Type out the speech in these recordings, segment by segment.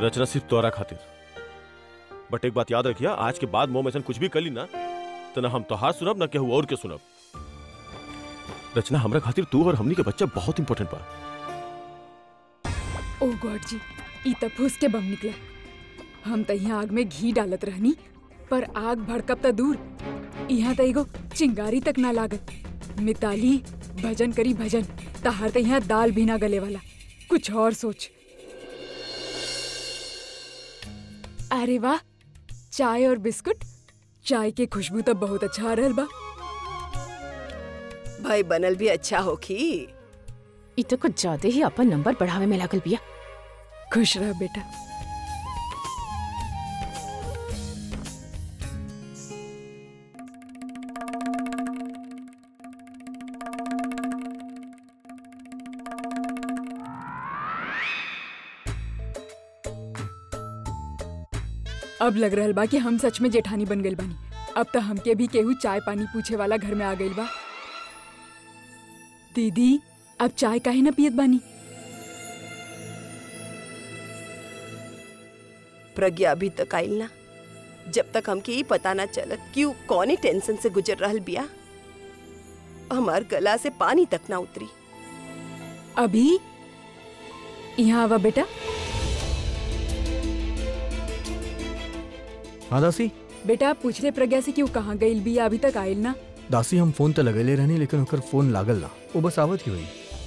रचना सिर्फ तोरा खातिर बट एक बात याद रखिया आज के बाद मोम ऐसा कुछ भी कर ली ना तो ना हम तोहार सुनब ना केहू और के सुनब रचना हमरा खातिर तू और हमनी के बच्चा बहुत इंपॉर्टेंट बा ओ गॉड जी ई त फूस के बम निकला हम त यहाँ आग में घी डालत रहनी पर आग भड़कब त दूर यहाँ त एगो चिंगारी तक ना लागत मिताली भजन करी भजन तहार त यहाँ दाल भी ना गले वाला कुछ और सोच अरे वाह चाय और बिस्कुट चाय के खुशबू तो बहुत अच्छा आ रहल बा भाई बनल भी अच्छा होखी इ तो कुछ ज्यादा ही अपन नंबर बढ़ावे में लागल बिया खुश रह बेटा अब लग रहल बा कि हम सच में जेठानी बन गइल बानी अब तो हमके भी केहू चाय पानी पूछे वाला घर में आ गइल बा दीदी अब चाय काहे न पियत बानी प्रज्ञा अभी तक आइल ना जब तक हमके ई पता ना चलत कि ऊ कौने टेंशन से गुजर रहल बिया हमार गला से पानी तक ना उतरी अभी यहाँ आवा बेटा हाँ दासी बेटा पूछले प्रज्ञा से कि वो कहाँ गइल भी अभी तक आइल ना दासी हम फोन तो लगेले रहनी लेकिन ओकर फोन लागल ना वो बस आवत ही हुई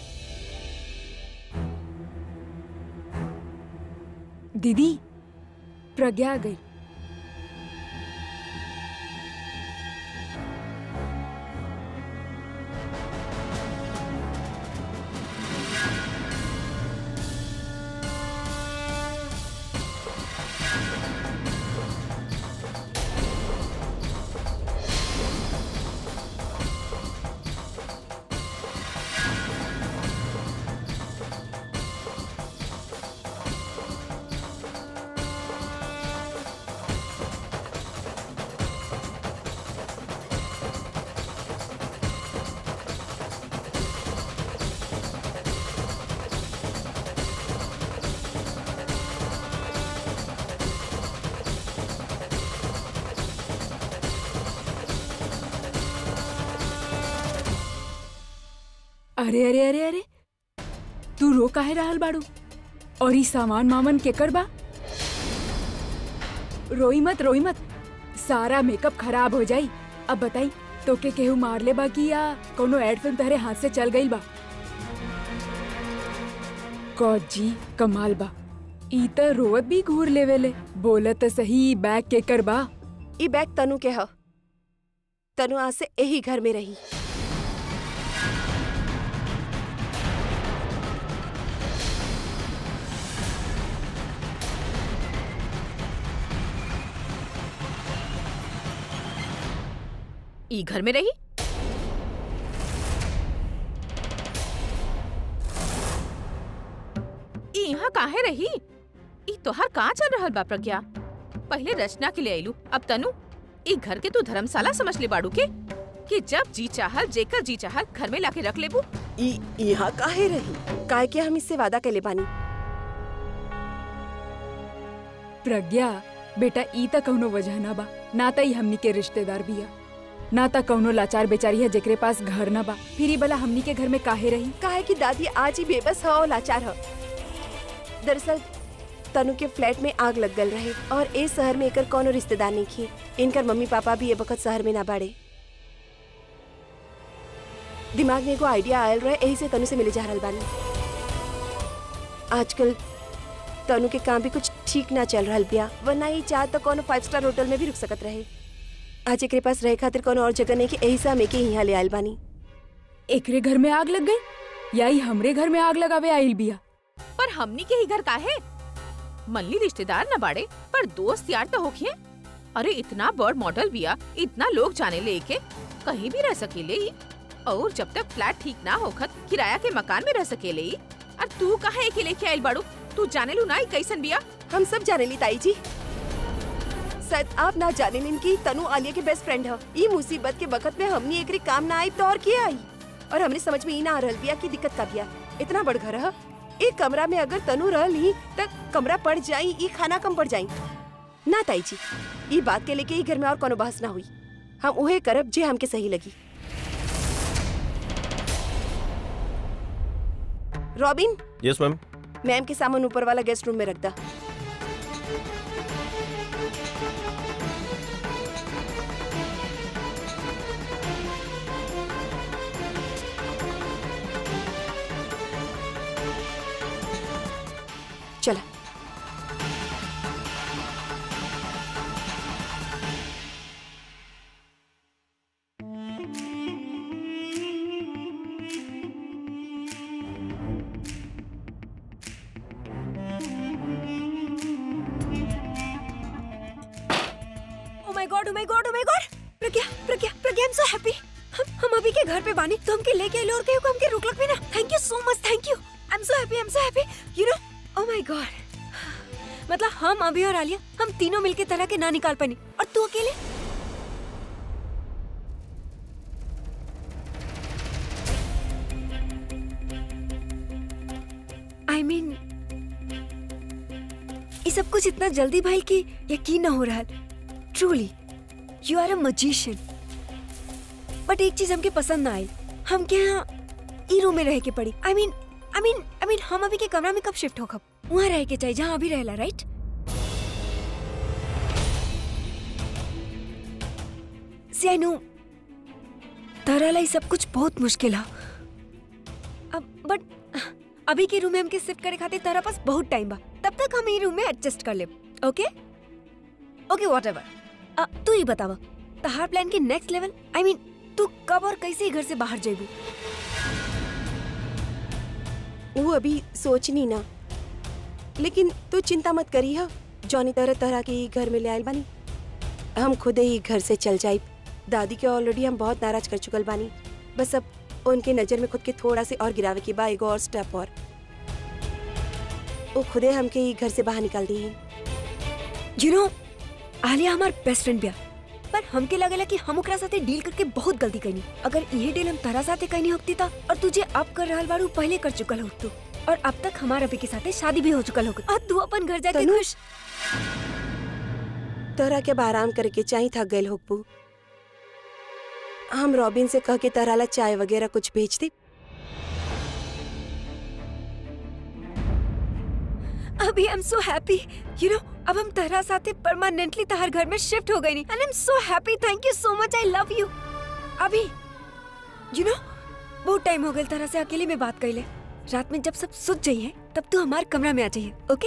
दीदी प्रज्ञा आ गई अरे अरे अरे अरे तू रो काहे रहल बाड़ू और ई सामान मामन केकर बा रोई मत रोई मत सारा मेकअप खराब हो जाई अब बताई तोके केहू मार ले बा की या कोनो एड फिल्म तहरे हाथ से चल गई बा गॉड जी कमाल बा ई त रोवत भी घूर लेवेले बोलत त सही ई बैग केकर बा ई बैग तनु के ह तनु आज से यही घर में रही ई घर में रही ई यहाँ काहे रही ई तोहार कहाँ चल रहल बा प्रज्ञा पहले रचना के लिए आइलू अब तनु ई घर के तू धर्मशाला समझ ले बाड़ू के कि जब जी चाहल जेकर जी चाहल घर में लाके रख लेबू ई यहाँ काहे रही काहे के हम इससे वादा कैले बानी प्रज्ञा बेटा ई त कौनो वजह ना बा ना त ई हमनी के रिश्तेदार बिया ना त कौनो लाचार बेचारी है जेकरे पास घर ना बा फिर ई भला हमनी के घर में काहे रही काहे कि दादी आज ही बेबस ह और लाचार ह दरअसल तनु के फ्लैट में आग लग गल रहे और ए शहर में एकर कोनो रिश्तेदार नहीं खे इनकर मम्मी पापा भी ए वक्त शहर में ना बाड़े दिमाग में एगो आइडिया आयल रहे यही से तनु से मिले जा रहल बानी आजकल तनु के काम भी कुछ ठीक ना चल रहल बिया वरना ही चाह तो कोनो फाइव स्टार होटल में भी रुक सकत रहे आज एकरे पास रहे खातिर कोनो और जगह नहीं कि यही से हम एके यहाँ ले आयल बानी एकरे घर में आग लग गई या ई हमरे घर में आग लगावे आइल बिया पर हमनी के ही घर काहे मल्ली रिश्तेदार न बाड़े पर दोस्त यार तो होखिए अरे इतना बड़ मॉडल बिया इतना लोग जाने ले के कहीं भी रह सकेले ई और जब तक फ्लैट ठीक ना होखत किराया के मकान में रह सकेले ई और तू काहे के लेके आइल बाड़ू तू जाने लू ना ई कैसन बिया हम सब जाने ली ताई जी शायद आप ना जाने लिन की तनु आलिया के बेस्ट फ्रेंड है ये मुसीबत के वक्त में हमनी एकरी काम ना आई तो और किया आई और हमने समझ में ही ना आ रहल बिया की दिक्कत का बिया इतना बड़ घर है एक कमरा में अगर तनु रहल ही त कमरा पड़ जाई ई खाना कम पड़ जाई ना ताई जी ई बात के लेके ई घर में और कोनो बहस ना हुई हम उहे करब जे हमके सही लगी रॉबिन यस मैम मैम के सामान ऊपर वाला गेस्ट रूम में रख दा चला oh my God oh my God oh my God Pragya Pragya Pragya I am so happy हम हम अभी के घर पे बानी तो हमके लेके आइलो और कहियो को हमके रोक लग भी ना thank you so much thank you I am so happy I am so happy you know oh my God मतलब हम अभी और आलिया हम तीनों मिलके तरह के ना निकाल पानी और तू अकेले आई मीन ये सब कुछ इतना जल्दी भाई कि यकीन ना हो रहा truly you are a magician but एक चीज हमके पसंद ना आई हम क्या यहाँ ई रूम में रह के पड़ी I mean I mean I mean हम अभी के कमरा में कब शिफ्ट हो कब वहाँ रह के चाहिए जहाँ अभी रहला राइट सी आई नो तारा लाई सब कुछ बहुत मुश्किल है अब बट अभी के रूम में हमके शिफ्ट करे खातिर तारा पास बहुत टाइम बा तब तक हम ई रूम में एडजस्ट कर लेब ओके ओके व्हाटएवर तू ही बतावा तहार प्लान के नेक्स्ट लेवल आई मीन तू कब और कैसे घर से बाहर जेबू वो अभी सोचनी ना लेकिन तू चिंता मत करी हा जौनी तरह तरह के ई घर में ले आयल बानी हम खुद ही घर से चल जाए दादी के ऑलरेडी हम बहुत नाराज कर चुकल बानी बस अब उनके नजर में खुद के थोड़ा से और गिरावे के बा एगो और स्टेप और वो खुदे हमके ई घर से बाहर निकाल दी यू नो आलिया हमार बेस्ट फ्रेंड बिया पर हमके लगेला कि हम ओकरा साथे डील करके बहुत गलती कईनी अगर ये डील हम तारा साथे कईनी होती था और तुझे अब कर रहल बारू पहले कर चुकल हो तू और अब तक हमारा अभी के साथे शादी भी हो चुकल होगा और तू अपन घर जाके तनु? खुश तोरा के अब आराम करे के चाही थक गए होकबू हम रॉबिन से कह के तोरा ला चाय वगैरह कुछ भेज दे अभी I am so happy you know अब हम तारा साथे परमानेंटली तहार घर में शिफ्ट हो गई नी and I am so happy thank you so much I love you अभी यू नो बहुत टाइम हो गया तारा से अकेले में बात कइले रात में जब सब सुत जाइए तब तू हमारे कमरा में आ जाइए ओके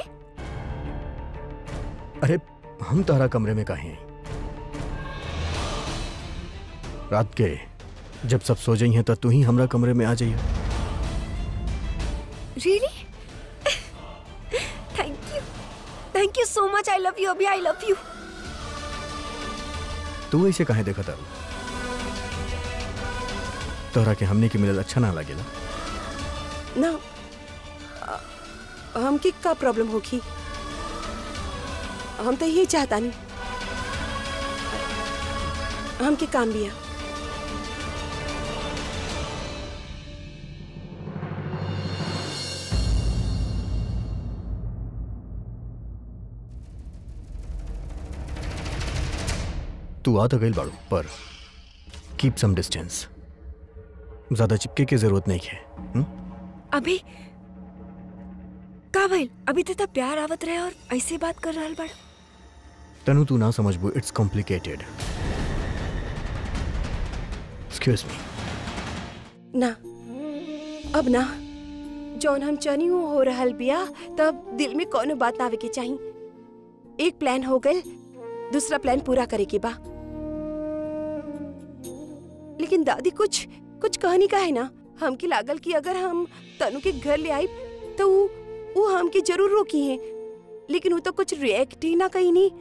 अरे हम तारा कमरे में काहे हैं रात के जब सब सो जाई हैं तो तू ही हमरा कमरे में आ जाइए really thank you thank you so much I love you अभी आई लव यू तू ऐसे काहे देखा तारू तोहरा के हमने के मिलल अच्छा ना लगेला ना अ- हमके का प्रॉब्लम होगी हम तो यही चाहता नहीं हमके काम भी है तू आ तो गई बाड़ू पर कीप सम डिस्टेंस ज्यादा चिपके की जरूरत नहीं है हुँ? अभी का भइल अभी तक तो प्यार आवत रहे और ऐसे बात कर रहल बड़ तनु तू ना समझबू इट्स कॉम्प्लिकेटेड एक्सक्यूज मी ना अब ना जौन हम चनी हो रहल बिया तब दिल में कोनो बात ना आवे के चाही एक प्लान हो गल दूसरा प्लान पूरा करे के बा लेकिन दादी कुछ कुछ कहनी का है ना हमके लागल कि अगर हम तनु के घर ले आई तो ऊ ऊ हमके जरूर रोकी है लेकिन वो तो कुछ रिएक्ट ही ना कही नहीं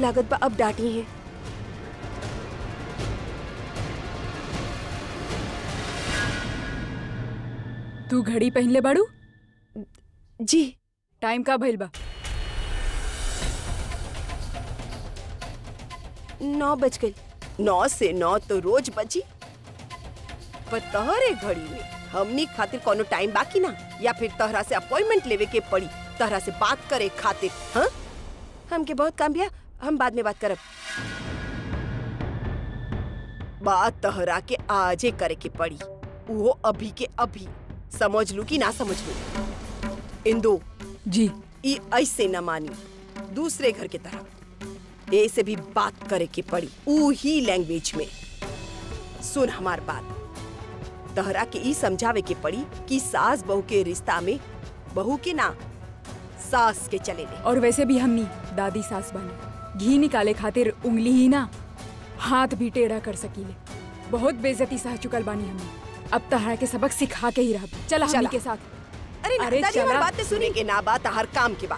लागत बा अब डांटी है तू घड़ी पहनले बाड़ू जी टाइम का भइल बा नौ बज गई नौ से नौ तो रोज बजी पर तहरे घड़ी में हमनी खातिर कोनो टाइम बाकी ना या फिर तहरा से अपॉइंटमेंट लेवे के पड़ी तहरा से बात करे खातिर हाँ हमके बहुत काम बिया हम बाद में बात करब बात तहरा के आजे करे के पड़ी वो अभी के अभी समझ लू कि ना समझ लू इंदु जी ई ऐसे न मानी दूसरे घर के तरह ए से भी बात करे के पड़ी ऊ ही लैंग्वेज में सुन हमार बात तहरा के ई समझावे के पड़ी कि सास बहू के रिश्ता में बहू के ना सास के चले ले और वैसे भी हमनी दादी सास बानी घी निकाले खातिर उंगली ही ना हाथ भी टेढ़ा कर सकीले बहुत बेइज्जती सह चुकल बानी हमनी अब तहरा के सबक सिखा के ही रहब चला हमनी चला। के साथ अरे ना, अरे दादी हमार चला। बात तो सुने के ना बात हर काम की बात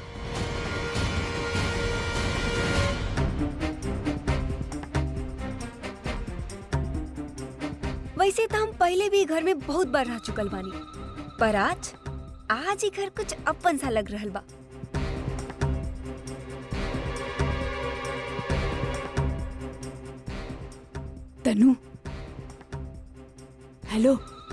वैसे तो हम पहले भी घर में बहुत बार रह चुकल बानी पर आज आज ही घर कुछ अपन सा लग रहल बा तनु हेलो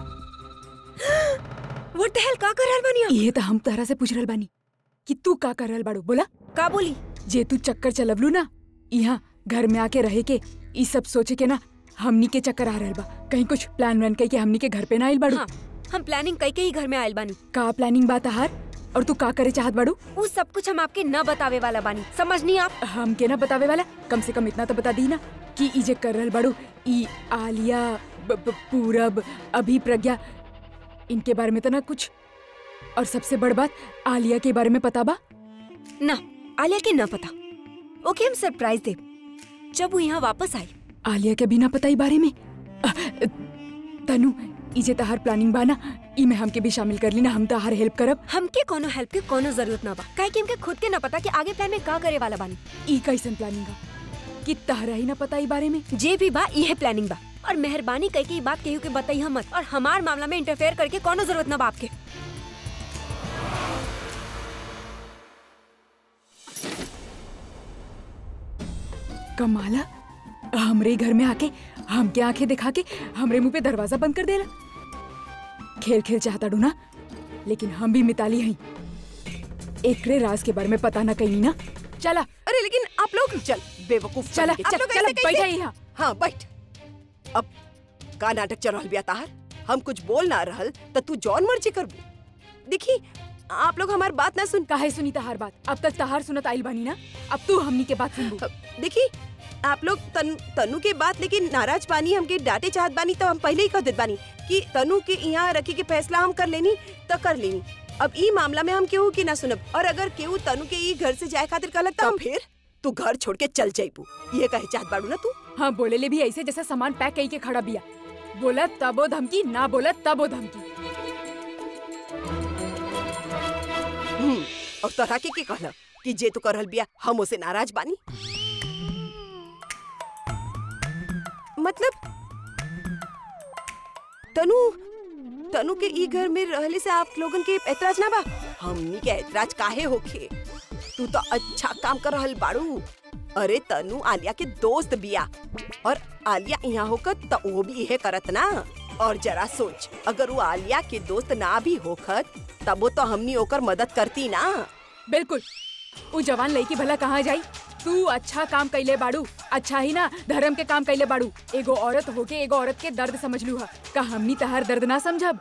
व्हाट द हेल का कर रहल बानी आप? ये तो हम तहरा से पूछ रहल बानी कि तू का कर रहल बाड़ू बोला का बोली जे तू चक्कर चलवलू ना यहाँ घर में आके रहे के ई सब सोचे के ना हमनी के चक्कर आ रहल बा कहीं कुछ प्लान व्लान कई के हमनी के घर पे ना आइल बाड़ू हाँ हम प्लानिंग कई के ही घर में आयल बानी का प्लानिंग बात हार और तू का करे चाहत बाड़ू वो सब कुछ हम आपके न बतावे वाला बानी समझनी आप हम के ना बतावे वाला कम से कम इतना तो बता दी ना कि ई जे कर रहल बाड़ू ई आलिया ब- ब- पूरब अभी प्रज्ञा इनके बारे में तो ना कुछ और सबसे बड़ बात आलिया के बारे में पता बा ना आलिया के न पता ओके हम सरप्राइज दे जब वो यहाँ वापस आई आलिया के बिना पता ही बारे में अ, तनु ई जे तहार प्लानिंग बा ना ई में हमके भी शामिल कर ली ना हम तहार हेल्प करब हमके कोनो हेल्प के कोनो जरूरत ना बा काहे कि हमके खुद के न पता कि आगे प्लान में का करे वाला बानी ई कैसन प्लानिंग बा कि तहरा ही ना पता ई बारे में जे भी बा इहे प्लानिंग बा और मेहरबानी कई के ई बात केहू के बताई हम मत और हमार मामला में इंटरफेयर करके कोनो जरूरत ना बा आपके कमाला हमरे घर में आके हमके आंखें दिखा के हमरे मुंह पे दरवाजा बंद कर देला खेल खेल चाहता डू ना लेकिन हम भी मिताली हई एकरे राज के बारे में पता ना कहीं ना चला अरे लेकिन आप लोग चल बेवकूफ चला बन के। आप चल लोग चला ऐसे कैसे- बैठा यहाँ हाँ बैठ अब का नाटक चल रहल बिया ताहर हम कुछ बोल ना रहल त तू जौन मर्जी करबू देखी आप लोग हमार बात ना सुन काहे सुनी तहार बात अब तक तहार सुनत आइल बानी ना अब तू हमनी के बात सुनबू देखी आप लोग तन, तनु के बात लेकिन नाराज बानी हमके डांटे चाहत बानी तो हम पहले ही कह देत बानी कि तनु के यहाँ रखे के फैसला हम कर लेनी तो कर लेनी अब ई मामला में हम केहू की ना सुनब और अगर केहू तनु के ई घर से जाए खातिर कहलक तो फिर तू घर छोड़ के चल जाइबू ये कहे चाहत बाड़ू ना तू हाँ बोले ले भी ऐसे जैसा सामान पैक कई के खड़ा बिया बोला तब वो धमकी ना बोला तब वो धमकी हम्म, और तरह के के कहला कि जे तू करहल बिया हम उसे नाराज बानी मतलब तनु तनु के ई घर में रहले से आप लोगन के ऐतराज ना बा हमनी के ऐतराज काहे होखे तू तो अच्छा काम कर रहल बाड़ू अरे तनु आलिया के दोस्त बिया और आलिया यहाँ होकर तो वो भी यह करत ना और जरा सोच अगर वो आलिया के दोस्त ना भी होखत तब वो तो हमनी ओकर मदद करती ना बिल्कुल वो जवान लड़की भला कहाँ जाई तू अच्छा काम कैले बाड़ू अच्छा ही ना धर्म के काम कैले बाड़ू एगो औरत होके एगो औरत के दर्द समझ लू हा का हमनी तहार दर्द ना समझब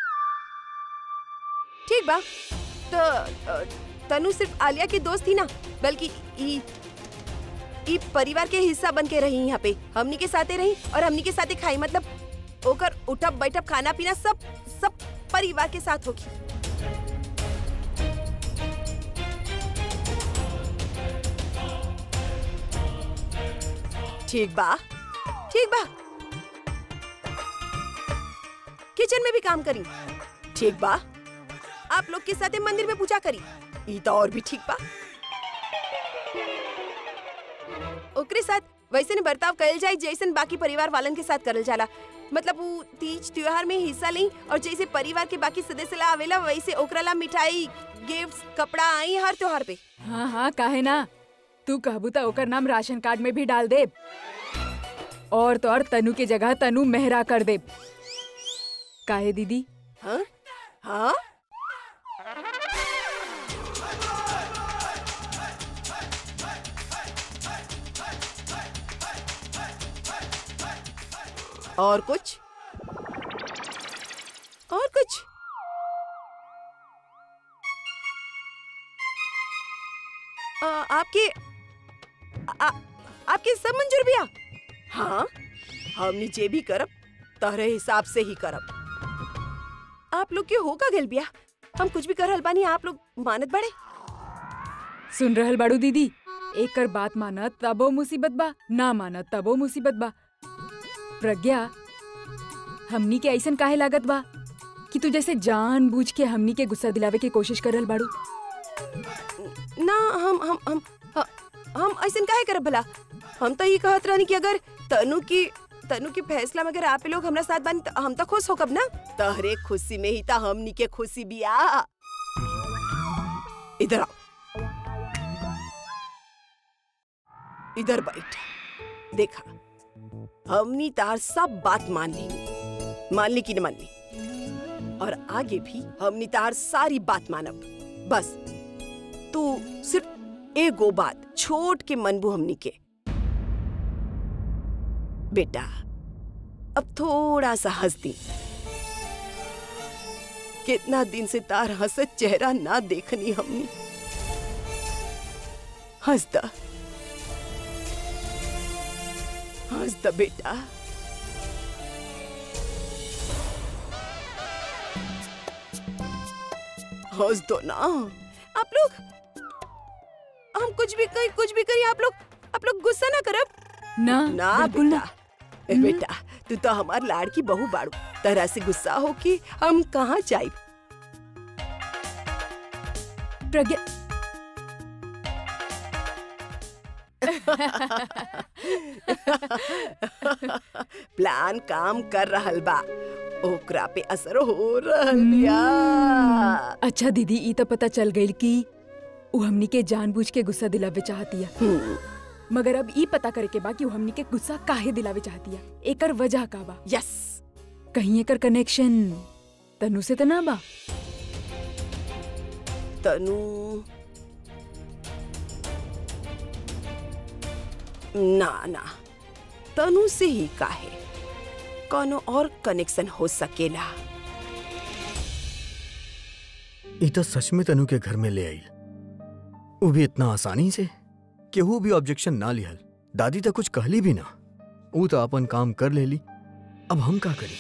ठीक बा तो अ, तनु सिर्फ आलिया की दोस्त थी ना बल्कि ई ई परिवार के हिस्सा बन के रही यहाँ पे हमनी के साथे रही और हमनी के साथे खाई मतलब ओकर उठब बैठब खाना पीना सब सब परिवार के साथ होगी ठीक बा ठीक बा किचन में भी काम करी ठीक बा आप लोग के साथ मंदिर में पूजा करी ई तो और भी ठीक बा ओकरे साथ वैसे ने बर्ताव कल जाए जैसन बाकी परिवार वालन के साथ करल जाला मतलब वो तीज त्योहार में हिस्सा ली और जैसे परिवार के बाकी सदस्य ला आवेला वैसे ओकरा ला मिठाई गिफ्ट्स कपड़ा आई हर त्योहार पे हाँ हाँ काहे ना तू कहबू त ओकर नाम राशन कार्ड में भी डाल दे और तो और तनु के जगह तनु मेहरा कर दे काहे दीदी हाँ हाँ और कुछ और कुछ आ, आपके आ, आपके सब मंजूर भैया हाँ हमनी जे भी करब तहरे हिसाब से ही करब आप लोग के होगा गल बिया हम कुछ भी करल बानी आप लोग मानत बड़े सुन रहल बाड़ू दीदी एक कर बात मानत तबो मुसीबत बा ना मानत तबो मुसीबत बा प्रज्ञा हमनी के ऐसन काहे लागत बा कि तू जैसे जान बूझ के हमनी के गुस्सा दिलावे के कोशिश करल बाड़ू ना हम हम हम ह- हम ऐसन काहे करब भला हम तो ये कहत रहनी कि अगर तनु की तनु के फैसला में अगर आप लोग हमरा साथ बानी तो हम तो खुश होकब ना तहरे खुशी में ही तो हमनी के खुशी बिया इधर आओ इधर बैठ देखा हमनी तार सब बात मान ली मान ली कि न मान ली और आगे भी हमनी तार सारी बात मानब बस तू सिर्फ एगो बात छोट के मनबू हमनी के बेटा अब थोड़ा सा हंस दी कितना दिन से तार हंसत चेहरा ना देखनी हमनी हंस द हंस द बेटा हंस दो ना आप लोग हम कुछ भी करी कुछ भी करी आप लोग आप लोग गुस्सा ना करब ना ना बिल्कुल बेटा ए, बेटा तू तो हमार लाड़की बहू बाड़ू तरह से गुस्सा हो कि हम कहाँ जाए प्रज्ञा प्लान काम कर रहल बा ओकरा पे असर हो रहल बिया अच्छा दीदी ई तो पता चल गई कि उ हमनी के जानबूझ के गुस्सा दिलावे चाहतिया हम्म, मगर अब ई पता करे के बा कि उ हमनी के गुस्सा काहे दिलावे चाहतिया एकर वजह का बा यस कहीं एकर कनेक्शन तनु से त ना बा तनु ना ना तनु से ही काहे कोनो और कनेक्शन हो सकेला ई तो सच में तनु के घर में ले आई वो भी इतना आसानी से केहू भी ऑब्जेक्शन ना लिहल दादी तो कुछ कहली भी ना वो तो अपन काम कर लेली अब हम का करी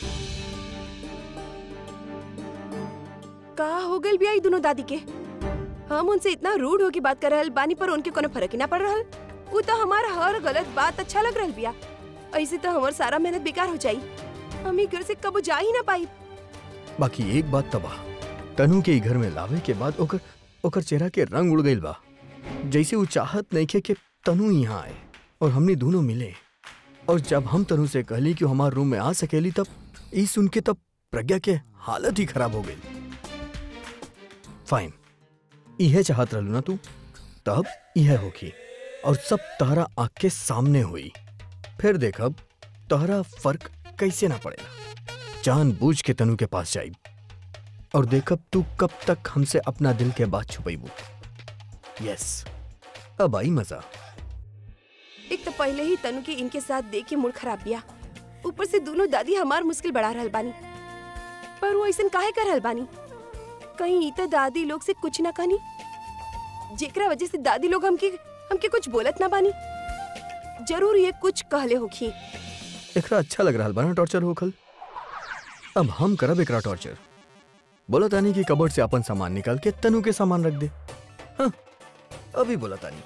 का हो गइल बिया ई दोनों दादी के हम उनसे इतना रूड होके बात कर रहल बानी पर उनके कोनो फर्क ही ना पड़ रहल वो तो हमारा हर गलत बात अच्छा लग रहल बिया ऐसे तो हमार सारा मेहनत बेकार हो जाई हम ही घर से कबो जा ही ना पाई बाकी एक बात तबाह तनु के ई घर में लावे के बाद ओकर ओकर चेहरा के रंग उड़ गइल बा जैसे वो चाहत नहीं खे कि तनु यहाँ आए और हमने दोनों मिले और जब हम तनु से कहली कि वो हमारे रूम में आ सकेली तब ई सुन के तब प्रज्ञा के हालत ही खराब हो गई फाइन इहे चाहत रहलू ना तू तब यह होगी और सब तहरा आँख के सामने हुई फिर देखब तहरा फर्क कैसे ना पड़ेगा जान बूझ के तनु के पास जाई और देखब तू कब तक हमसे अपना दिल के बात छुपैबू यस अब आई मजा एक तो पहले ही तनु के इनके साथ देख के मूड खराब बिया ऊपर से दोनों दादी हमार मुश्किल बढ़ा रहल बानी पर वो ऐसन काहे कर रहल बानी कहीं ई त दादी लोग से कुछ ना कहनी जेकरा वजह से दादी लोग हमके हमके कुछ बोलत ना बानी जरूर ये कुछ कहले होखी एकरा अच्छा लग रहा बा ना टॉर्चर होखल अब हम करब एकरा टॉर्चर बोला तानी कि कबर्ड से अपन सामान निकाल के तनु के सामान रख दे हाँ अभी बोला तानी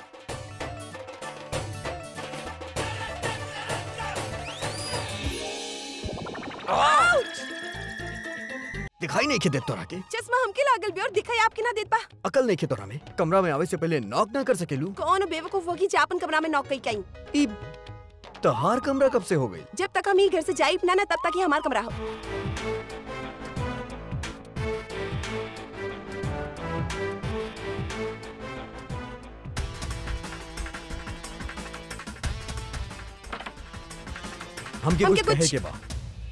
दिखाई नहीं के देत तोरा के चश्मा हमके लागल बे और दिखाई आपके ना देत बा अकल नहीं के तोरा में कमरा में आवे से पहले नॉक ना कर सकेलू कौन बेवकूफ होगी जे अपन कमरा में नौक कई कई ई तहार कमरा कब से हो गई जब तक हम ही घर से जाइब ना ना तब तक ही हमार कमरा हो हमके हमके कुछ कहे कुछ- के बा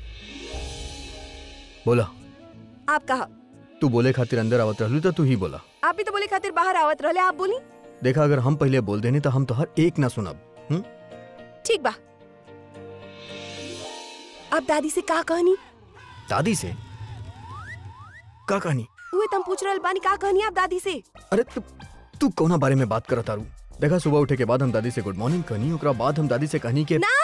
बोला आप कहा तू बोले खातिर अंदर आवत रहलू तो तू ही बोला आप भी तो बोले खातिर बाहर आवत रहले आप बोली देखा अगर हम पहले बोल देने तो हम तोहर एक ना सुनब हम्म? ठीक बा अब दादी से का कहनी दादी से का कहानी उहे तुम पूछ रहल बानी का कहनी आप दादी से अरे तू तू कौना बारे में बात करत तारू देखा सुबह उठे के बाद हम दादी से गुड मॉर्निंग कहनी ओकरा बाद हम दादी से कहनी के ना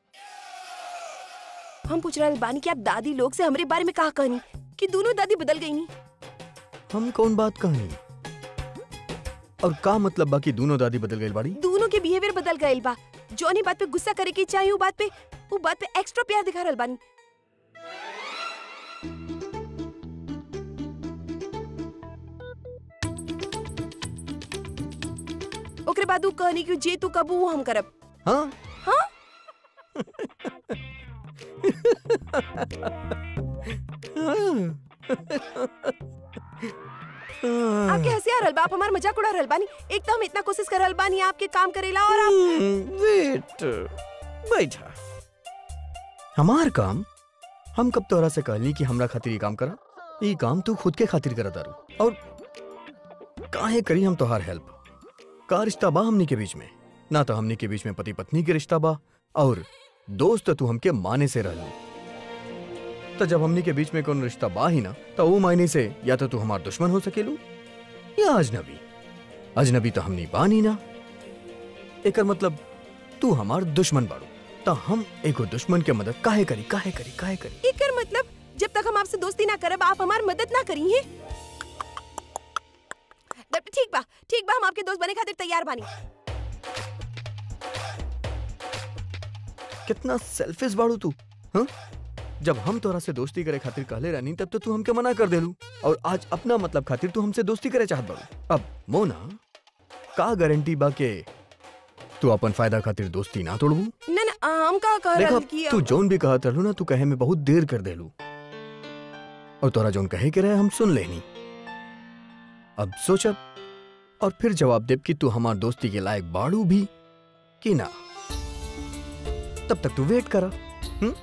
हम पूछ रहल बानी कि आप दादी लोग से हमरे बारे में का कहनी कि दोनों दादी बदल गई नी हम कौन बात कहनी और का मतलब बाकी दोनों दादी बदल गई बाड़ी दोनों के बिहेवियर बदल गए बा जौनी बात पे गुस्सा करे के चाहिए वो बात पे वो बात पे एक्स्ट्रा प्यार दिखा रहल बानी ओकरे बाद उ कहनी कि जे तू कबू वो हम करब हाँ हाँ आपके हंसी आ रहल बा आप हमार मजाक उड़ा रहल बानी एक तो हम इतना कोशिश कर रहल बानी आपके काम करेला और आप वेट बैठा हमार काम हम कब तोरा से कहली कि हमरा खातिर ये काम करा ये काम तू खुद के खातिर करत तारू और काहे करी हम तोहार हेल्प का रिश्ता बा हमनी के बीच में ना तो हमनी के बीच में पति पत्नी के रिश्ता बा और दोस्त तू हमके माने से रहलू तो जब हमनी के बीच में कौन रिश्ता बा ही ना तो वो मायने से या तो तू हमार दुश्मन हो सकेलू या अजनबी अजनबी तो हमनी बानी ना एकर मतलब तू हमार दुश्मन बाड़ू तो हम एगो दुश्मन के मदद काहे करी काहे करी काहे करी एकर मतलब जब तक हम आपसे दोस्ती ना करब आप हमार मदद ना करी हैं ठीक बा ठीक बा हम आपके दोस्त बने खातिर तैयार बानी कितना सेल्फिश बाड़ू तू हाँ जब हम तोरा से दोस्ती करे खातिर कहले रहनी तब तो तू हमके मना कर देलू और आज अपना मतलब खातिर तू हमसे दोस्ती करे चाहत बाड़ू अब मोना का गारंटी बा के तू अपन फायदा खातिर दोस्ती ना तोड़बू ना ना हम का कह देखा रहल कि तू जोन भी कहत रहलू ना तू कहे में बहुत देर कर देलू और तोरा जोन कहे के रहे हम सुन लेनी अब सोचब और फिर जवाब देब कि तू हमार दोस्ती के लायक बाड़ू भी कि ना तब तक तू वेट करा हम्म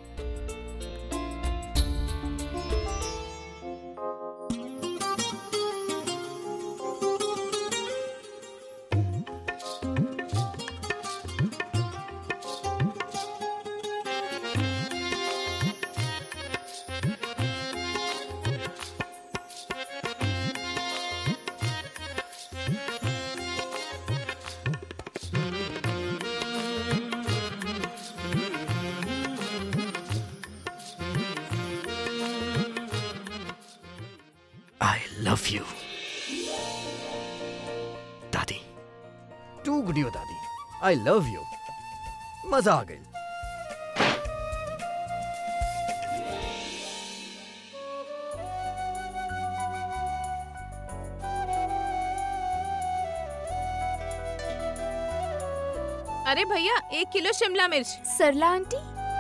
I love you. दादी टू गुडियो दादी आई लव यू मजा आ गई अरे भैया एक किलो शिमला मिर्च सरला आंटी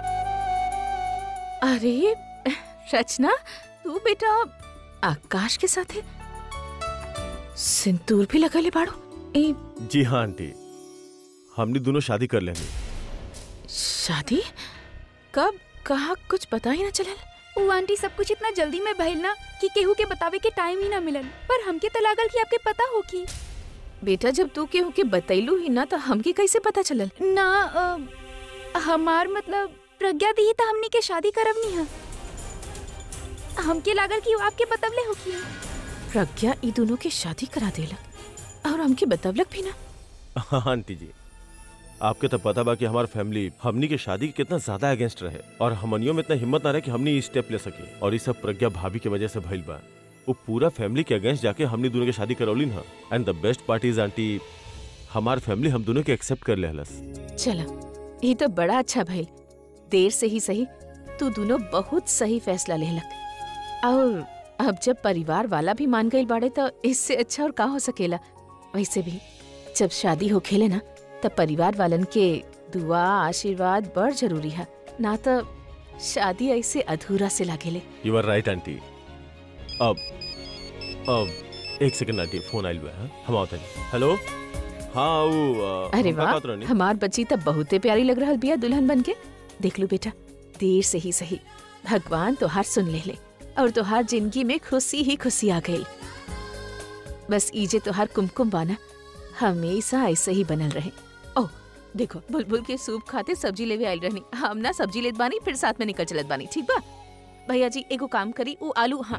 अरे रचना तू बेटा आकाश के साथ है सिंदूर भी लगा ले बाड़ो ए जी हाँ आंटी हमने दोनों शादी कर लेनी शादी कब कहा कुछ पता ही ना चलल उ आंटी सब कुछ इतना जल्दी में भइल ना कि केहू के बतावे के टाइम ही ना मिलल पर हमके तो लागल कि आपके पता होगी बेटा जब तू केहू के बतैलू ही ना तो हमके कैसे पता चलल ना अ, हमार मतलब प्रज्ञा दी तो हमनी के शादी करब नहीं है हमके लागल कि उ आपके बतवले होगी प्रज्ञा ई दोनों के शादी करा देलक और हमके बतवलक भी ना हाँ आंटी जी आपके तो पता बा कि हमार फैमिली हमनी के शादी के कितना ज्यादा अगेंस्ट रहे और हमनियों में इतना हिम्मत ना रहे कि हमनी ई स्टेप ले सके और ये सब प्रज्ञा भाभी की वजह से भइल बा वो पूरा फैमिली के अगेंस्ट जाके हमनी दोनों की शादी करौली ना and the best part is aunty हमार फैमिली हम दोनों के एक्सेप्ट कर ले हलस चला ये तो बड़ा अच्छा भइल देर से ही सही तू दोनों बहुत सही फैसला लेलक और अब जब परिवार वाला भी मान गई बाड़े तो इससे अच्छा और का हो सकेला वैसे भी जब शादी हो खेले ना तब परिवार वालन के दुआ आशीर्वाद बड़ जरूरी है ना तो शादी ऐसे अधूरा से लागेले यू आर राइट आंटी अब अब एक सेकंड आंटी फोन आइल बा हाँ? हम आवत हनी हेलो हाँ वो अ, अरे हम का वाह कहत रहनी? हमार बच्ची तब बहुते प्यारी लग रहल बिया दुल्हन बन के देख लो बेटा देर से ही सही भगवान तोहार सुन ले ले और तोहार जिंदगी में खुशी ही खुशी आ गई बस ईजे तोहार कुमकुम बाना हमेशा ऐसे ही बनल रहे ओ देखो बुलबुल के सूप खाते सब्जी लेवे आइल रहनी हम ना सब्जी लेत बानी फिर साथ में निकल चलत बानी ठीक बा भैया जी एगो काम करी उ आलू हाँ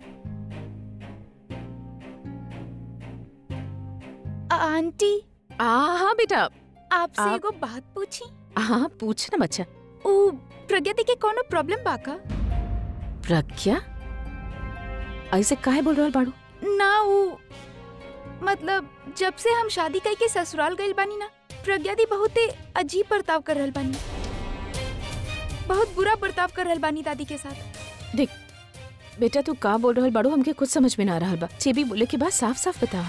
आंटी आ, हाँ बेटा आपसे आप- एगो बात पूछी हाँ पूछ ना बच्चा ओ प्रज्ञा दी के कोनो प्रॉब्लम बा का प्रज्ञा ऐसे काहे बोल रहल बाड़ू ना वो मतलब जब से हम शादी कई के ससुराल गइल बानी ना प्रज्ञा दी बहुते अजीब बर्ताव कर रहल बानी बहुत बुरा बर्ताव कर रहल बानी दादी के साथ देख बेटा तू का बोल रहल बाड़ू हमके कुछ समझ में ना आ रहल बा जे भी बोले के बाद साफ साफ बतावा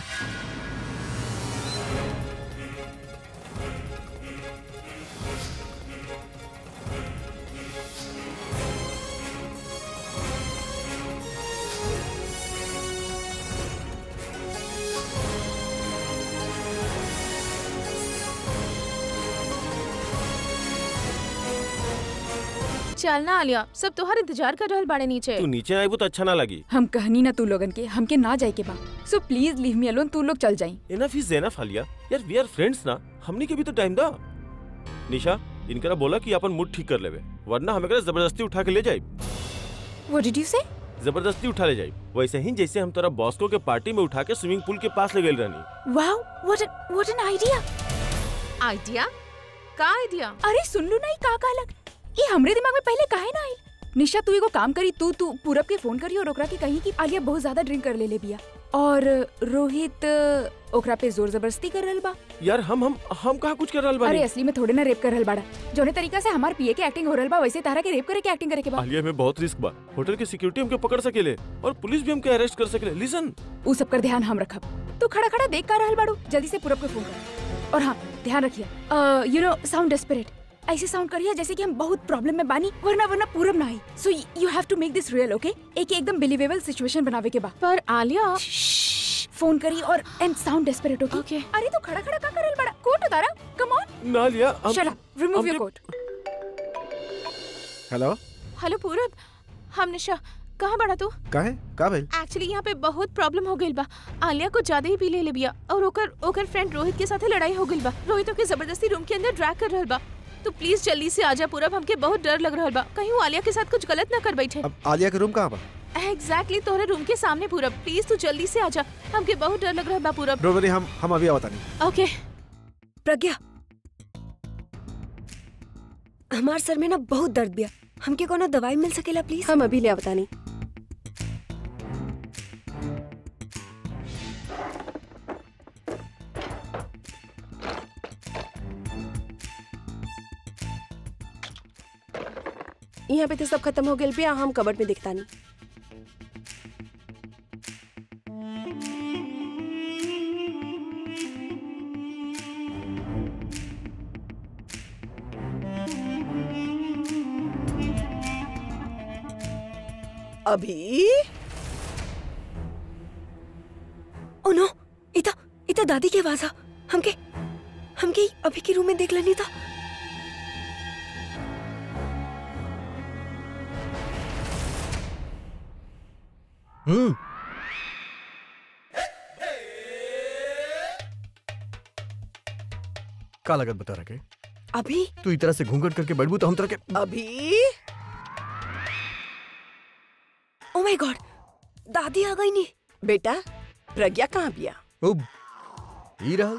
चल ना आलिया सब तोहार इंतजार कर रहल बाड़े नीचे तू नीचे आइबू तो अच्छा ना लगी हम कहनी ना तू लोगन के हमके ना जाए के बा so please leave me alone तू लोग चल जाई इनफ इज एनफ आलिया यार वी आर फ्रेंड्स ना हमनी के भी तो टाइम दा निशा इनकरा बोला कि अपन मूड ठीक कर लेवे वरना हमें जबरदस्ती उठा के ले जाए व्हाट डिड यू से जबरदस्ती उठा ले जाए वैसे ही जैसे हम तेरा बॉस्को के पार्टी में उठा के स्विमिंग पूल के पास ले गए रहनी wow what what an idea idea का आइडिया अरे सुन लू नहीं का का लग ये हमरे दिमाग में पहले काहे ना आई निशा तू एगो काम करी तू तू पूरब के फोन करी और ओकरा के कहीं कि आलिया बहुत ज्यादा ड्रिंक कर ले ले बिया और रोहित ओकरा पे जोर जबरदस्ती कर रहल बा यार हम हम हम कहा कुछ कर रहल अरे बानी असली में थोड़े ना रेप कर रहल बाड़ा जोने तरीका से हमार पिए के एक्टिंग हो रहल बा वैसे तारा के रेप करे के एक्टिंग करे के बा आलिया में बहुत रिस्क बा होटल के सिक्योरिटी हमके पकड़ सकेले और पुलिस भी हमके अरेस्ट कर सकेले लिसन उ सब कर ध्यान हम रखब तू खड़ा खड़ा देख का रहल बाड़ू जल्दी से पूरब के फोन कर और हाँ ध्यान रखिए यू नो साउंड डेस्परेट ऐसे साउंड करिए जैसे कि हम बहुत प्रॉब्लम में बानी वरना वरना पूरब ना I so you have to make this real okay एक एकदम बिलीवेबल सिचुएशन बनावे के बा पर आलिया फोन करी और and sound desperate okay Okay. अरे तू खड़ा खड़ा का करल बड़ा कोट उतारा कम ऑन ना लिया हम शट अप रिमूव योर हमके- कोट हेलो हेलो पूरब हम निशा कहाँ बड़ा तू काहे का भइल एक्चुअली यहाँ पे बहुत प्रॉब्लम हो गइल बा आलिया को ज्यादा ही पी ले ले बिया और ओकर ओकर फ्रेंड रोहित के साथे लड़ाई हो गइल बा रोहित ओके जबरदस्ती रूम के अंदर ड्रैग कर रहल बा तो प्लीज जल्दी से आजा पूरब हमके बहुत डर लग रहल बा कहीं वो आलिया के साथ कुछ गलत ना कर बैठे अब आलिया के रूम कहाँ बा एग्जैक्टली तोहरे रूम के सामने पूरब प्लीज तू जल्दी से आजा हमके बहुत डर लग रहल बा पूरब डोंट वरी हम हम अभी आवत नहीं ओके प्रज्ञा हमार सर में ना बहुत दर्द बिया हमके कोनो दवाई मिल सकेला प्लीज हम अभी ले आवतानी यहाँ पे तो सब खत्म हो गया बिया हम कबर्ड में दिखता नहीं अभी ओ नो इता इता दादी की आवाज आ हमके हमके अभी के रूम में देख लेनी था हम्म का लगत बता रखे अभी तू इस तरह से घूंघट करके बैठबू तो हम तरह के अभी ओ माय गॉड दादी आ गई नी बेटा प्रज्ञा कहाँ बिया उब ई रहल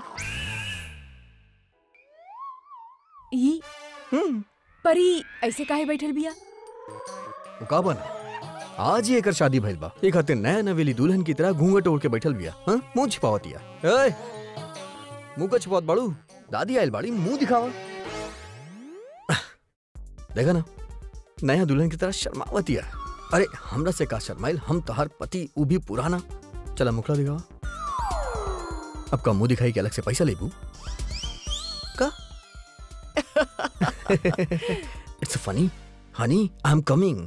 ई हम्म परी ऐसे काहे बैठल बिया वो का बना आज ही एकर शादी भइल बा एक हते नया नवेली दुल्हन की तरह घूंघट ओढ़ के बैठल बिया हां मुंह छिपावतिया ए मुंह का छिपावत बाड़ू दादी आइल बाड़ी मुंह दिखावा देखा ना नया दुल्हन की तरह शर्मावतिया अरे हमरा से का शर्माइल हम तोहार पति उ भी पुराना चला मुखड़ा दिखावा अब का मुंह दिखाई के अलग से पैसा लेबू का it's funny honey I am coming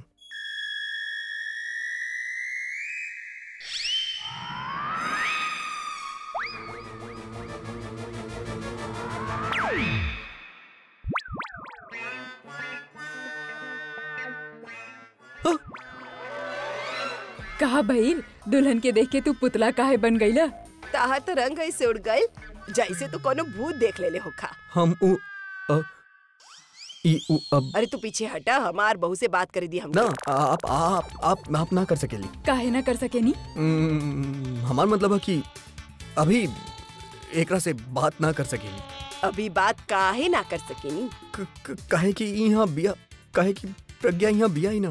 कहा भइल दुल्हन के देख के तू पुतला काहे बन गईला ताहा तो रंग ऐसे उड़ गए जैसे तू कोनो भूत देख लेले होखा हम उ अ, ई उ अब अरे तू पीछे हटा हमार बहू से बात कर दी हम ना आप आप आप आप ना कर सकेली काहे ना कर सकेनी हम्म, हमार मतलब है कि अभी एकरा से बात ना कर सकेली अभी बात काहे ना कर सकेनी क- क- काहे कि यहाँ बिया काहे कि प्रज्ञा यहाँ बिया ही ना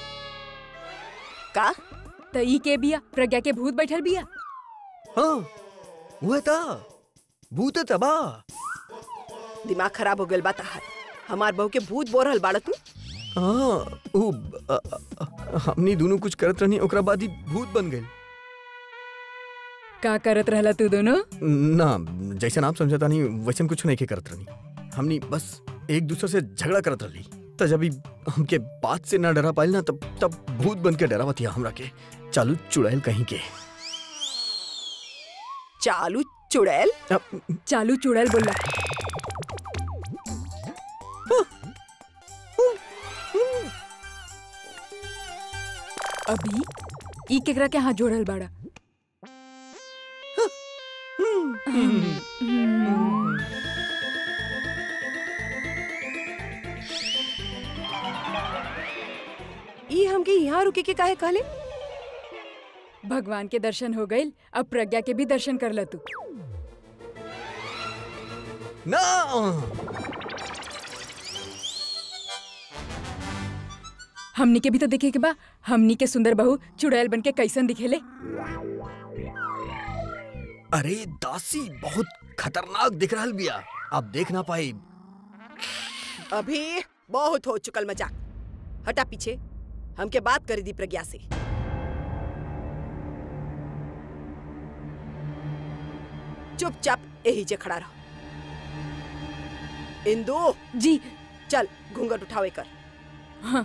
का त ई के बिया प्रज्ञा के भूत बैठल बिया हाँ वो था भूत तबा दिमाग खराब हो गल बा ताहार हमार बहू के भूत बोल रहल बाड़ा तू हाँ उ अ- अ- अ- हमनी दोनों कुछ करत रहनी ओकरा बाद ही भूत बन गए का करत रहला तू दोनों ना जैसे आप समझता नहीं वैसन कुछ नहीं के करत रहनी हमनी बस एक दूसरे से झगड़ा करत रही त जब ई हमके बात से ना डरा पाइल ना तब तब भूत बन के डरावत हिया हमरा के चालू चुड़ैल कहीं के चालू चुड़ैल अब चालू चुड़ैल बोला अभी ई केकरा के हाथ जोड़ल बाड़ा हम्म। ई हमके यहाँ रुके के काहे कहले भगवान के दर्शन हो गइल अब प्रज्ञा के भी दर्शन कर ल तू ना हमनी के भी तो देखे के बा हमनी के सुंदर बहू चुड़ैल बन के कैसन दिखेले अरे दासी बहुत खतरनाक दिख रहल बिया आप देख ना पाई अभी बहुत हो चुकल मजाक हटा पीछे हमके बात कर दी प्रज्ञा से चुपचाप यही जे खड़ा रहो इंदू जी चल घूंघट उठावे कर हाँ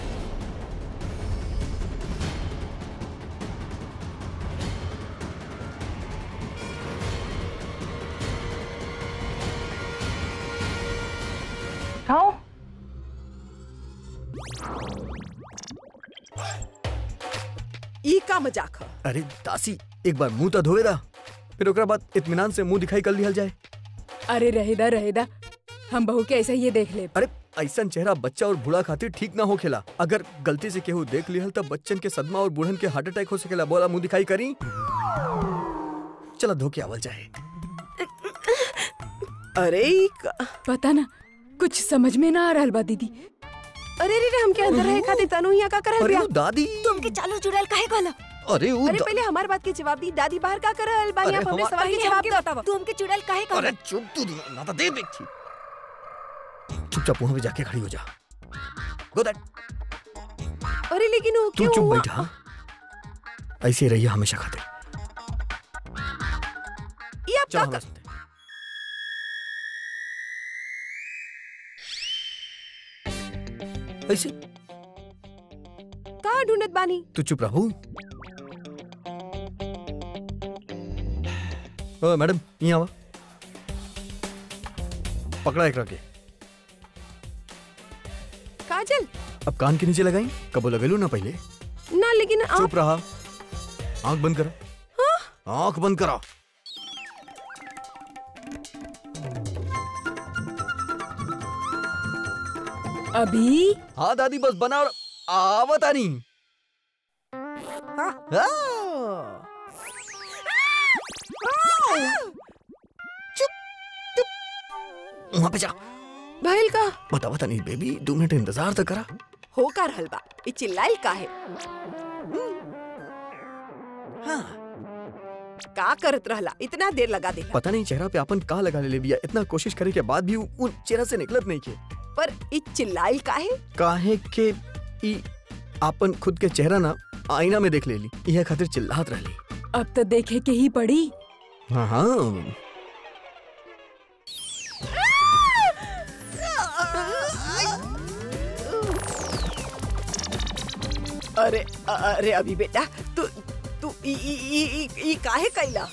खाओ ई का मजाक है अरे दासी एक बार मुंह तो धोवे दा फिर ओकरा बाद इत्मीनान से मुंह दिखाई कर लिहल जाए अरे रहेदा रहेदा हम बहू के ऐसा ही ये देख ले अरे ऐसा चेहरा बच्चा और बूढ़ा खातिर ठीक ना हो खेला अगर गलती से केहू देख लिहल तब बच्चन के सदमा और बूढ़न के हार्ट अटैक हो सकेला बोला मुंह दिखाई करी चला धोके आवल जाए अरे ई का पता ना कुछ समझ में ना आ रहल बा दीदी अरे रे रे हमके अंदर रहे खातिर तनु यहाँ का करल अरे बिया वो दादी तुमके चालू चुड़ैल काहे कहला अरे वो अरे दा- पहले हमार बात के जवाब दी दादी बाहर का करल बानी अरे आप हमरे हमार- सवाल के पहले जवाब हमके दो बतावा तुमके चुड़ैल काहे अरे कहला चुप तू दोनों, ना तो दे देखी चुपचाप वहां पे जाके खड़ी हो जा गो दैट अरे लेकिन वो तू क्यों चुप हुआ? बैठा ऐसे ही रहिए हमेशा खाते ये आप चलो का हमारे साथ ऐसे का ढूंढत बानी तू चुप रहू ओ मैडम यहाँ आवा पकड़ा एक रखे काजल अब कान के नीचे लगाई कबो लगेलू ना पहले ना लेकिन आप चुप रहा आंख बंद करा आंख बंद करा अभी हाँ दादी बस बना और आवत आनी हाँ। चुप चुप वहां पे जा भइल का बता बता नहीं बेबी दो मिनट इंतजार तो करा हो का रहल बा ई चिल्लाइल का है हाँ का करत रहला इतना देर लगा दे पता नहीं चेहरा पे अपन का लगा ले बिया इतना कोशिश करे के बाद भी उ- उन चेहरा से निकलत नहीं के पर ई चिल्लाइल का है काहे के ई आपन खुद के चेहरा ना आईना में देख लेली यह खातिर चिल्लात रहली अब तो देखे के ही पड़ी हाँ हाँ अरे अरे अभी बेटा तू तू ई ई ई ई- ई काहे कैला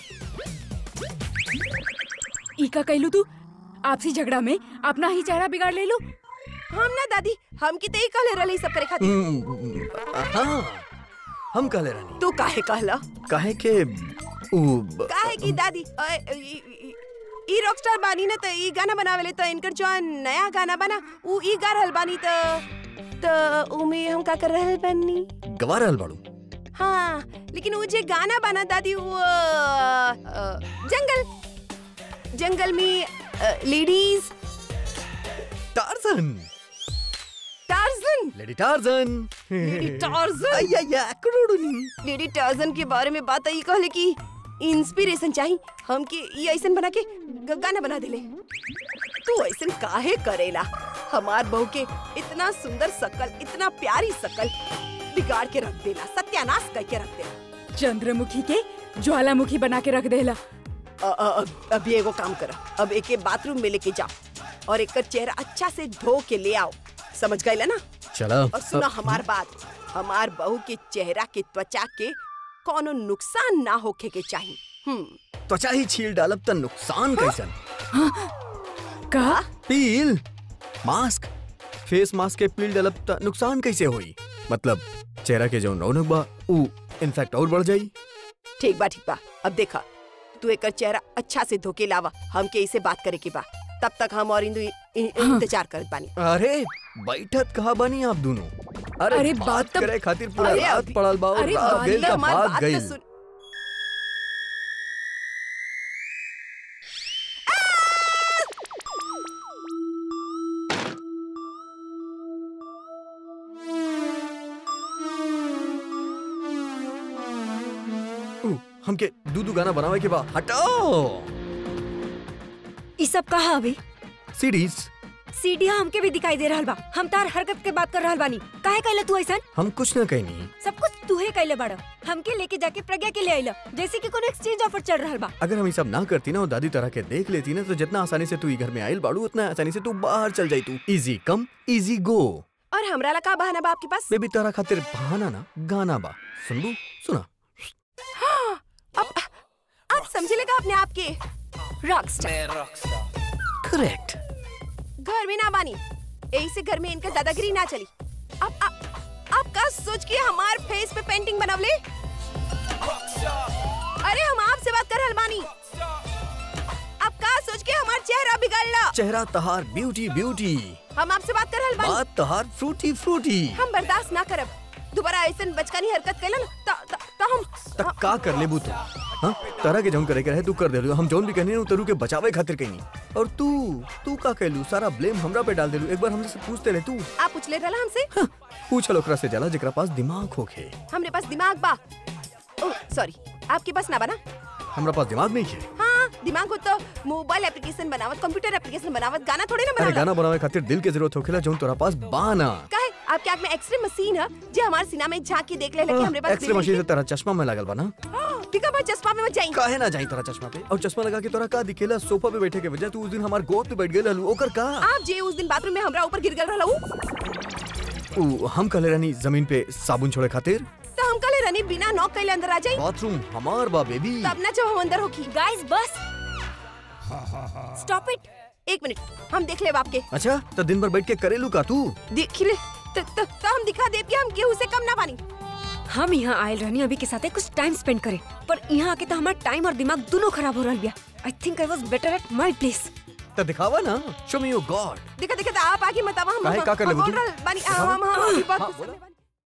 इका कैलू तू आपसी झगड़ा में अपना ही चेहरा बिगाड़ ले लू हम ना दादी हम की तई कहले रहली सब करे खातिर हम्म, हाँ हम कहले रहनी तू काहे कहला काहे के उ ब- काहे की दादी अ, ई- ई- ई रॉकस्टार बानी ना त ई गाना बनावेले त इनकर जो नया गाना बना उ ई गा रहल बानी त त उमे हम का कर रहल बानी गवा रहल बाड़ू हाँ लेकिन वो जे गाना बना दादी वो अ, अ, जंगल जंगल में ladies Tarzan Tarzan lady Tarzan lady Tarzan अय्या या करोड़नी लेडी टार्जन के बारे में बात आई कहले कि इंस्पिरेशन चाहिए हम के ये ऐसन बना के ग- गाना बना देले तू ऐसन काहे करेला हमार बहू के इतना सुंदर शकल इतना प्यारी शकल बिगाड़ के रख देला सत्यानाश करके रख देला चंद्रमुखी के ज्वालामुखी बना के रख देला अ- अ- अब अब ये एगो काम कर अब एके बाथरूम में लेके जा और एक चेहरा अच्छा से धो के ले आओ समझ गए ना चला और सुना हमार बात हमार बहू के चेहरा के त्वचा के कोनो नुकसान ना होखे के चाहिए हम्म त्वचा ही छील डालब त नुकसान कैसन का पील मास्क फेस मास्क के पील डालब त नुकसान कैसे होई मतलब चेहरा के जो रौनक बा उ इनफेक्ट और बढ़ जाई ठीक बा ठीक बा अब देखा तू एक चेहरा अच्छा से धोके लावा हमके इसे बात करे के बा तब तक हम और इंदु इ- इ- इंतजार करत बानी अरे बैठत कहा बनी आप दोनों अरे, अरे, बात बात तब- करे खातिर पूरा अरे, रात अभी- पड़ल बा और अरे, रात बात गइल तो त हमार बात बात तो गइल सुन उ, हमके दूधू गाना बनावे के बा हटाओ ई सब कहा अभी सीरीज सीढ़िया हमके भी दिखाई दे रहल बा हम तार हरकत के बात कर रहल बानी काहे कैला तू ऐसन हम कुछ ना कहनी सब कुछ तूहे कैले बाड़ा हमके लेके जाके प्रज्ञा के ले आइला जैसे कि कोनो एक्सचेंज ऑफर चल रहल बा अगर हम ये सब ना करती ना और दादी तरह के देख लेती ना तो जितना आसानी से तू ई घर में आयल बाड़ू उतना आसानी से तू बाहर चल जाई तू इजी कम इजी गो और हमरा ला का बहाना बा आपके पास बेबी तारा खातिर बहाना ना गाना बा सुनबू सुना अब आप समझे लगा अपने आप के रॉकस्टार करेक्ट घर में ना बानी यही से घर में इनका दादागिरी ना चली अब अब अब का सोच के हमार फेस पे पेंटिंग बनवले अरे हम आपसे बात कर रहल बानी अब का सोच के हमार चेहरा बिगाड़ला चेहरा तहार ब्यूटी ब्यूटी हम आपसे बात कर रहल बानी बात तहार फ्रूटी फ्रूटी हम बर्दाश्त ना करब दोबारा ऐसन बचकानी हरकत कैला ना त त त हम तक का कर लेबू तू हाँ तारा के जौन करे के रहे तू कर देलू हम जौन भी कहनी ना तरू के बचावे खातिर कहनी और तू तू का कहलू सारा ब्लेम हमरा पे डाल देलू एक बार हमसे पूछते रहे तू आप पूछले रहला हमसे हाँ, पूछल ओकरा से जाला जेकरा पास दिमाग होखे हमरे पास दिमाग बा ओह सॉरी आपके पास ना बना हमरा पास दिमाग नहीं है हाँ दिमाग हो तो मोबाइल एप्लीकेशन बनावत कंप्यूटर एप्लीकेशन बनावत गाना थोड़ी ना अरे बनाला गाना बनावे खातिर दिल के जरूरत होखेला जौन तोरा पास बाना काहे आपके आंख में एक्सरे मशीन है जो हमारे सीना में झांक के देख ले लगे हमरे पास एक्सरे मशीन से तेरा चश्मा में लागल बा ना ठीक है मैं चश्मा में मत जाई काहे ना जाई तोरा चश्मा पे और चश्मा लगा के तोरा का दिखेला सोफा पे बैठे के वजह तू उस दिन हमार गोद पे बैठ गेल हलू ओकर का आप जे उस दिन बाथरूम में हमरा ऊपर गिर गल रहला उ ऊ हम कहले रहनी जमीन पे साबुन छोड़े खातिर तो हम कले रनी बिना नॉक कैले अंदर आ जाई बाथरूम हमार बा बेबी तब ना जब हम अंदर होखी गाइस बस स्टॉप इट एक मिनट हम देख ले आपके अच्छा तो दिन भर बैठ के करेलू का तू देख ले तो, तो, तो हम दिखा देब कि हम केहू से कम ना बानी हम यहाँ आयल रहनी अभी के साथ कुछ टाइम स्पेंड करे पर यहाँ आके तो हमारा टाइम और दिमाग दोनों खराब हो रहा बिया I think I was better at my place तो दिखावा ना शो मी योर गॉड देखा देखा तो आप आगे मत आवा हम काहे, का कर हम लेबू बोल तू? रहल बानी हम हम हम अभी बात हाँ, कुछ बोला। करने वाली-